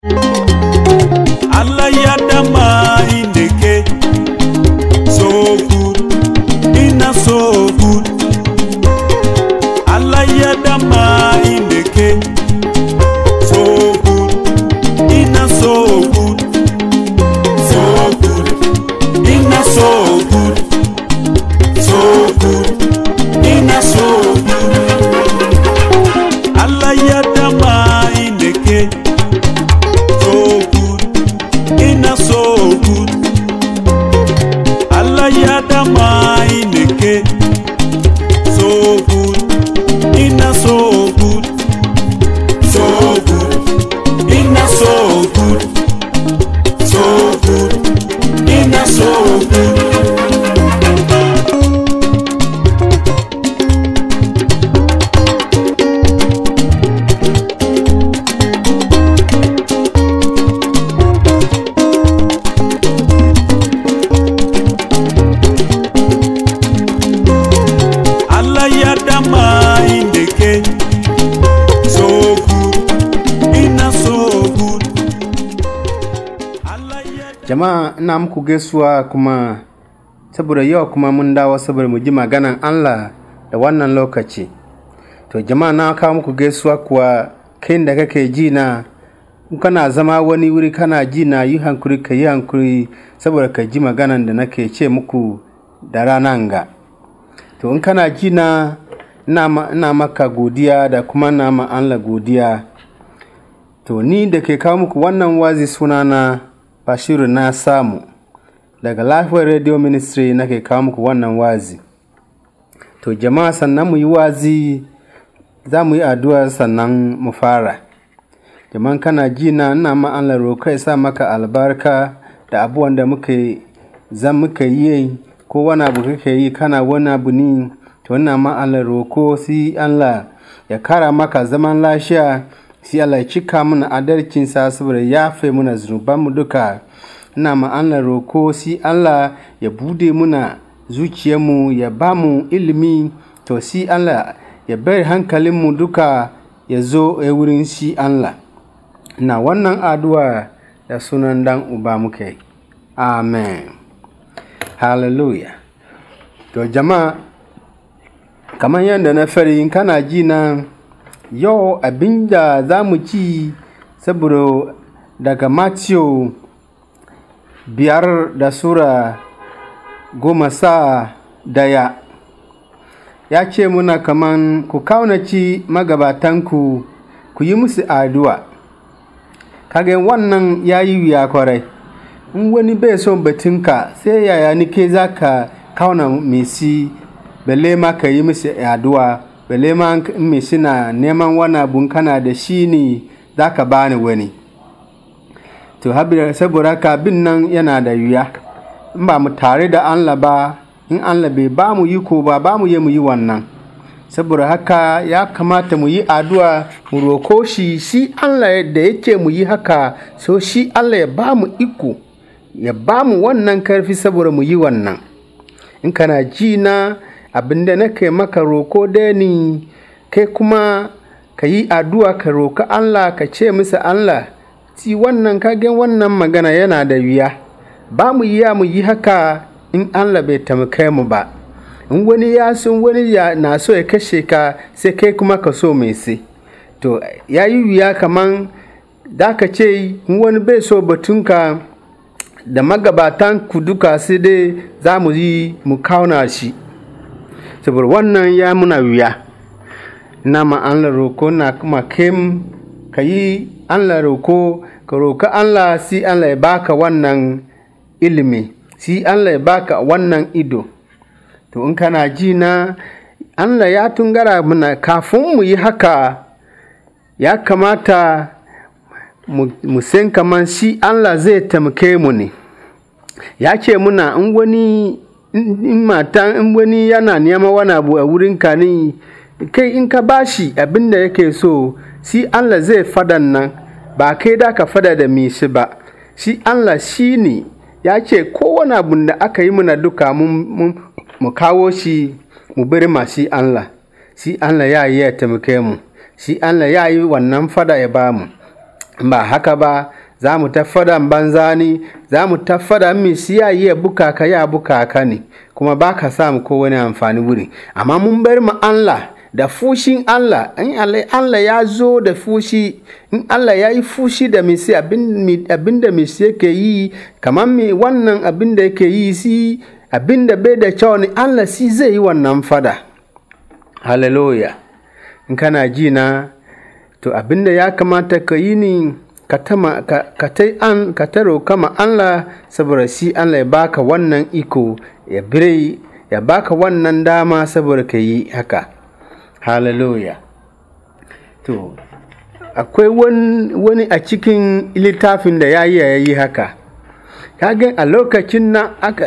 Allah ya dama indeke so good ina so good Allah ya dama indeke so good ina so good so good ina so good so good ina so good Allah ya dama indeke so good ina so good Allah ya dama ineke so good ina so good so good ina so good so good ina so good Allah ya dama indeke so good ina so good Allah ya Jama'a ina muku gaisuwa kuma saboda yau kuma mun dawo saboda mu ji maganan Allah da wannan lokaci. To jama'a na kawo muku gaisuwa kuwa kai da kake ji na in kana zama wani wuri kana ji na yi hankuri ka yi hankuri saboda ka ji maganan da nake ce muku da ranan ga. To in kana ji na ina ma- ina maka godiya da kuma na ma Allah godiya. To ni da ke kawo muku wannan wazi sunana Bashiru na samu daga Lafiyar Radio Ministry nake kawo muku wannan wazi. To jama'a sannan mu yi wazi za mu yi addu'a sannan mu fara. Jama'an kana ji na ina ma Allah roƙo ya sa maka albarka da abubuwan da muke zan muka yi ko wani abu kake yi kana wani abu ni to ina ma Allah roƙo si Allah ya kara maka zaman lafiya si Allah ya cika mana adalcinsa saboda ya fe muna zunubanmu duka ina ma Allah roƙo si Allah ya bude muna zuciyarmu ya ba mu ilimi to si Allah ya bari hankalinmu duka ya zo ya wurin si Allah na wannan addu'a da sunan dan uba muke amen hallelujah to jama'a kamar yadda na fari in kana ji na yau abin da za mu ci saboda daga Matthew biyar da sura goma sa daya ya ce muna kaman ku kaunaci magabatanku ku yi musu addu'a kage wannan ya yi wuya kwarai in wani bai son batunka sai yaya ni ke za ka kauna mesi balle ma ka yi musu addu'a balle ma in mesi na neman wani abun kana da shi ne za ka bani wani to habira saboda haka bin nan yana da wuya in ba mu tare da Allah ba in Allah bai ba mu yi ko ba ba mu yi mu yi wannan saboda haka ya kamata mu yi addu'a mu roko shi shi Allah da yake mu yi haka so shi Allah ya ba mu iko ya ba mu wannan karfi saboda mu yi wannan in kana ji na abinda nake maka roko da ni kai kuma ka yi addu'a ka roka Allah ka ce masa Allah ci wannan kagen wannan magana yana da wuya ba mu yi mu yi haka in Allah bai taimake mu ba in wani ya sun wani ya na so ya kashe ka sai kai kuma ka so mai sai to ya yi wuya kaman da ka ce in wani bai so batunka da magabatan ku duka sai dai za mu yi mu kauna shi saboda wannan ya muna wuya na ma Allah roko na kuma kem ka yi Allah roko ka roka Allah si Allah ya baka wannan ilimi si Allah ya baka wannan ido to in kana ji na Allah ya tungara mana kafin mu yi haka ya kamata mu san kaman shi Allah zai taimake mu ne ya ce muna in wani in mata in wani yana neman wani abu a wurin ka ne kai in ka bashi abin da yake so shi Allah zai fadan nan ba kai da ka fada da me shi ba shi Allah shi ne ya ce kowane abu da aka yi mana duka mu kawo shi mu bari ma shi Allah shi Allah ya yi ya taimake mu shi Allah ya yi wannan fada ya ba mu ba haka ba za mu ta fadan banza ne za mu ta fada min siya yi buka ka ya buka ka ne kuma ba ka samu ko wani amfani wuri amma mun bar mu Allah da fushin Allah in Allah ya zo da fushi in Allah ya yi fushi da misi abin da misi yake yi kamar me wannan abin da yake yi si abin da bai da kyau ne Allah si zai yi wannan fada hallelujah in kana ji na to abin da ya kamata ka yi ni ka ta an ka ta roka ma Allah saboda shi Allah ya baka wannan iko ya bire ya baka wannan dama saboda ka yi haka hallelujah to akwai wani a cikin littafin da ya yi ya yi haka kaga a lokacin nan aka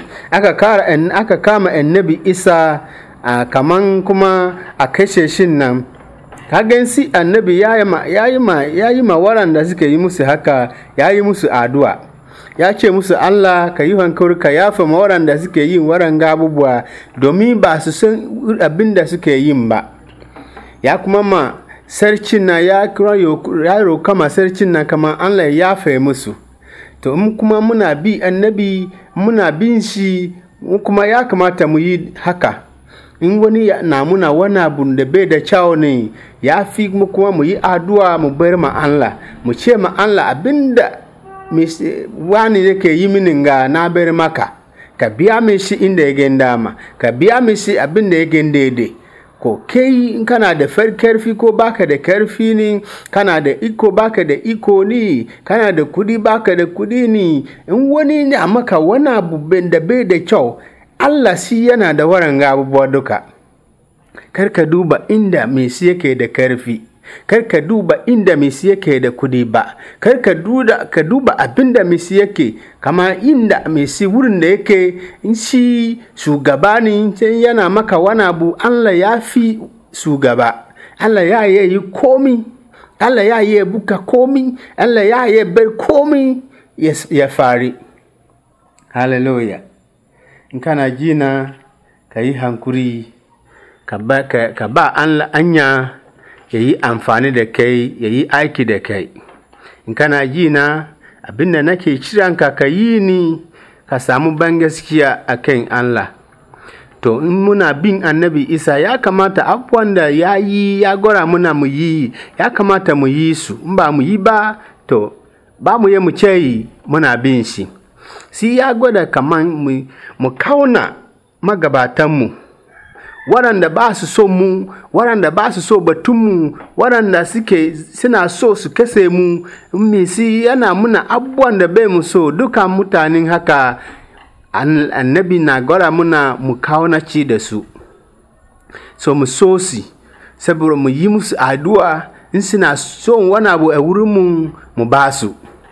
aka kama annabi isa a kaman kuma a kashe shin nan kagan si annabi ya yi ma ya yi ma ya yi ma waɗanda suka yi musu haka ya yi musu addu'a ya ce musu Allah ka yi hankuri ka yafa ma waɗanda suke yin waranga abubuwa domin ba su san abin da suke yin ba ya kuma ma sarkin na ya roka ma sarkin na kamar Allah ya yafe musu to in kuma muna bi annabi muna bin shi kuma ya kamata mu yi haka in wani na muna wani abu da bai da kyau ne ya fi kuma mu yi addu'a mu bar ma Allah mu ce ma Allah abinda wani yake yi mini ga na bar maka ka biya min shi inda ya gen dama ka biya min shi abin da ya gen daidai ko kai in kana da karfi ko baka da karfi ne kana da iko baka da iko ne kana da kudi baka da kudi ne in wani ne maka wani abu da bai da kyau Allah shi yana da waranga abubuwa duka kar ka duba inda mai shi yake da karfi kar ka duba inda mai shi yake da kudi ba kar ka duba ka duba abin da mai shi yake kama inda mai shi wurin da yake in shi shugaba ne sai yana maka wani abu Allah ya fi shugaba Allah ya yi komi Allah ya yi buka komi Allah ya yi bar komi ya fari hallelujah in kana ji na ka yi hankuri ka ba anya ya yi amfani da kai ya yi aiki da kai in kana ji na abinda nake kiranka ka yi ni ka samu ban gaskiya a kan Allah to in muna bin annabi isa ya kamata abubuwan da ya yi ya gora muna mu yi ya kamata mu yi su in ba mu yi ba to ba mu yi mu ce muna bin shi si ya gwada kaman mu kauna magabatanmu waɗanda ba su so mu waɗanda ba su so batunmu waɗanda suke suna so su kase mu misi yana muna abubuwan da bai mu so duka mutanen haka annabi na gwada muna mu kaunaci da su so mu so si saboda mu yi musu addu'a in suna son wani abu a wurinmu mu ba su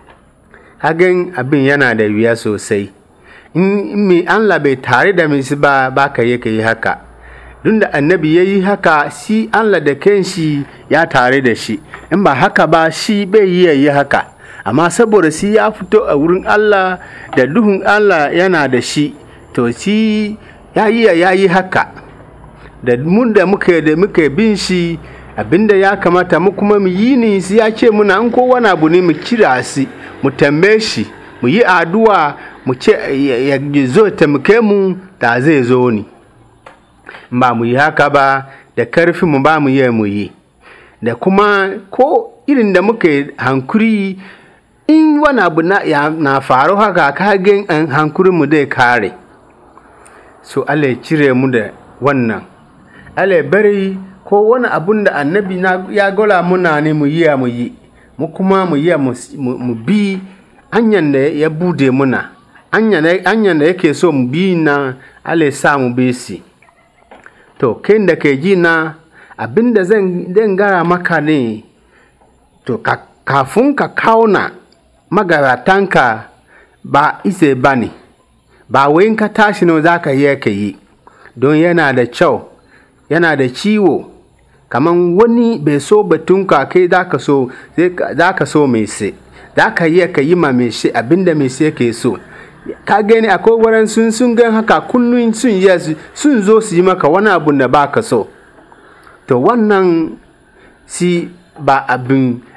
hagan abin yana da wuya sosai in mai Allah bai tare da mai ba ba ka yi ka yi haka duk da annabi ya yi haka shi Allah da kanshi ya tare da shi in ba haka ba shi bai yi ya yi haka amma saboda shi ya fito a wurin Allah da duhun Allah yana da shi to shi ya yi ya yi haka da mun da muka da muka bin shi abinda ya kamata mu kuma mu yi ni shi ya ce muna in ko wani abu ne mu kira shi mu tambaye shi mu yi addu'a mu ce ya zo taimake mu da zai zo ni ba mu yi haka ba da karfi mu ba mu yi mu yi da kuma ko irin da muke hankuri in wani abu na, ya, na faru haka kagen an hankurin mu dai kare so Allah ya cire mu da wannan Allah ya bari ko wani abun da annabi na ya gola muna ne mu yi mu yi mu kuma mu yi mu bi hanyar da ya bude muna hanyar da yake so mu bi na Allah ya sa mu bi si to kai da ke ji na abin da zan gara maka ne to kafin ka kauna magaratanka ba ise ba ne ba wai ka tashi ne za ka yi ka yi don yana da kyau yana da ciwo kamar wani bai so batunka kai za ka so za ka so mai se za ka yi ka yi ma mai shi abinda mai se ke so ka gani akwai wurin sun sun gan haka kullum sun yi sun zo su yi maka wani abu da ba ka so to wannan si ba abin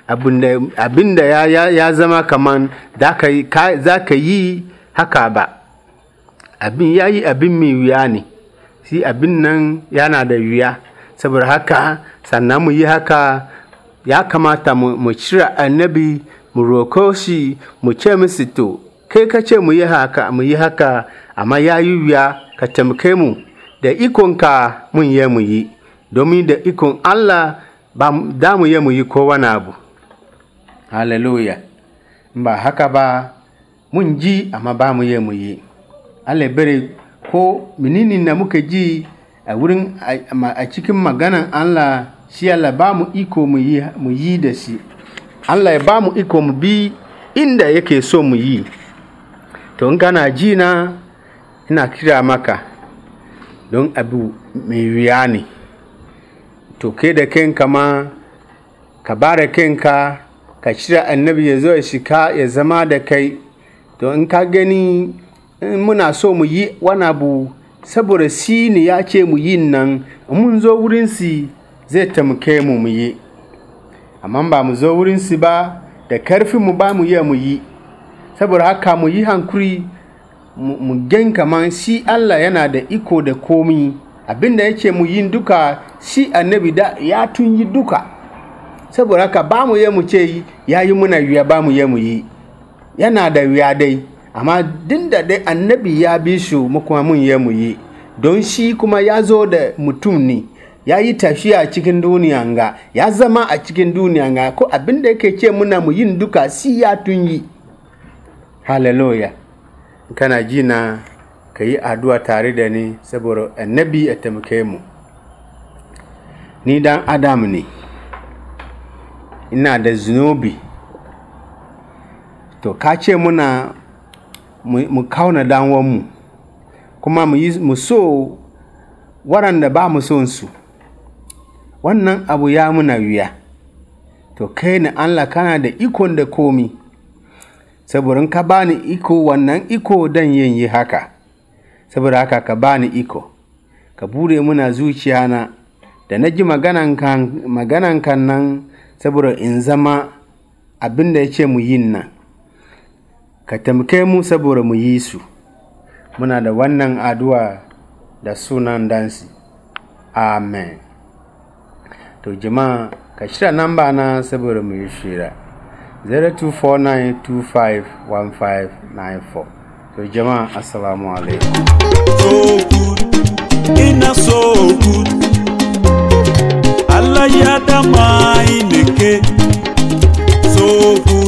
abin da ya, ya, ya zama kaman za ka yi haka ba abin ya yi abin mai wuya ne shi abin nan yana da wuya saboda haka sannan mu yi haka ya kamata mu cire annabi mu roko shi mu ce musu to kai ka ce mu yi haka mu yi haka amma ya yi wuya ka taimake mu da ikonka mun yi mu yi domin da ikon Allah ba da mu yi mu yi kowane abu hallelujah ba haka ba mun ji amma ba mu yi mu yi Allah bere ko menene na muka ji a wurin a cikin maganan Allah shi Allah ba mu iko mu yi da shi Allah ya ba mu iko mu bi inda yake so mu yi to in kana ji na ina kira maka don abu mai wuya ne to kai da kanka ma ka bara kanka ka shirya annabi ya zo ya shika ya zama da kai to in ka gani in muna so mu yi wani abu saboda si ne ya ce mu yi nan mun zo wurinsi zai taimake mu mu yi amma ba mu zo wurinsi ba da karfin mu ba mu yi mu yi saboda haka mu yi hankuri mu gan kaman shi Allah yana da iko da komi abinda yake mu yin duka shi annabi da ya tun yi duka saboda haka ba mu yi mu ce ya yi muna wuya ba mu yi mu yi yana da wuya dai amma din da dai annabi ya bi shi mu kuma mun yi mu yi don shi kuma ya zo da mutum ne ya yi tafiya a cikin duniya ga ya zama a cikin duniya ga ko abin da yake ce muna mu yin duka si ya tun yi hallelujah kana ji na ka yi addu'a tare da ni saboda annabi ya taimake mu ni dan adam ne ina da zunubi to ka ce muna mu kauna danwanmu kuma mu so waɗanda ba mu son su wannan abu ya muna wuya to kai ni Allah kana da ikon da komi saboda ka bani iko wannan iko dan yin yi haka saboda haka ka bani iko ka bude muna zuciya na da na ji maganan kan nan saboda in zama abin da ya ce mu yin nan ka tamke mu saboda mu yi su muna da wannan addu'a da sunan dansi amen to jama'a ka shirya namba na saboda mu yi shira 0249251594 to jama'a assalamu alaikum so good ina so good Allah ya dama ineke so good